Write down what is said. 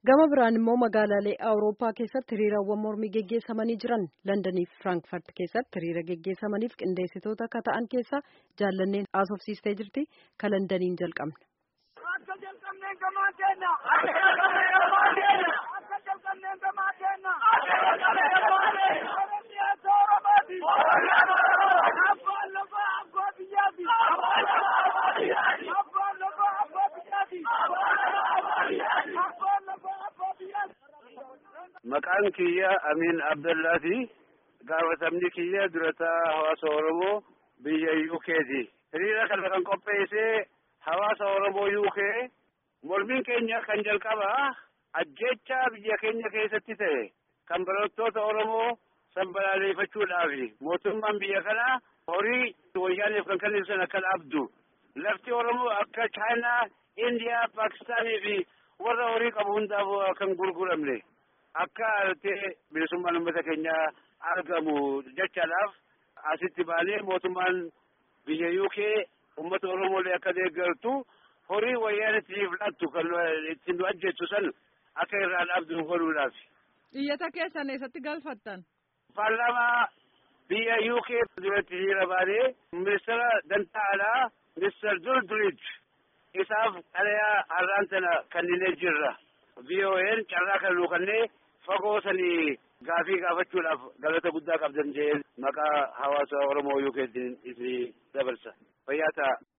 Gama biraan immoo magaalaalee Awurooppaa keessatti hiriirawwan mormii geggeessamanii jiran Londanii fi Firaankfurt keessatti hiriira geggeessamaniif qindeessitoota akka ta'an keessaa jaallanneen haasofsiistee jirti. Ka Londaniin jalqabna. Akka jalqabneen gamaa keenya. Akka jalqabneen gamaa keenya. Akka jalqabneen gamaa keenya. Akka jalqabneen gamaa keenya. Oromiyaa Oromooti. Oromiyaa Oromooti. Abbaan lafaa abbaa biyyaati. Abbaan lafaa abbaa biyyaati. Abbaan lafaa abbaa biyyaati. Abbaan lafaa abbaa biyyaati. Abbaan lafaa abbaa biyyaati. Maqaan kiyya Amin Abdallaati. Gaafatamni kiyya durataa hawaasa Oromoo biyya UK'ti. Hiriira kana kan qopheesse hawaasa Oromoo UK. Mormiin keenya kan jalqabaa ajjecha biyya keenya keessatti ta'e kan barattoota Oromoo sanbalaaleffachuudhaafi mootummaan biyya kanaa horii wayyaaneef kan kennisan akka dhabdu lafti Oromoo akka Chaayinaa, Indiyaa, Paakistaanii fi warra horii qabu hundaaf kan gurguramne akka artee bilisummaan uummata keenyaa argamu jechaadhaaf asitti baanee mootummaan biyya UK uummata Oromoolee akka deeggartu horii wayyaanitiif lattu kan ittiin nu ajjeessu san akka irraa dhabdu godhuudhaaf. Iyyata keessan eessatti galfattan? Paarlaamaa biyya UK duratti hiriira baanee ministeera dantaa alaa Mr. Duldridge isaaf xalayaa har'aan tana kenninee jirra. VOA'n carraa kan nuu kennee fagoo sanii gaafii gaafachuudhaaf galata guddaa qabdan jee maqaa hawaasa Oromoo UK'tiin isin dabarsa. Fayyaa ta'a.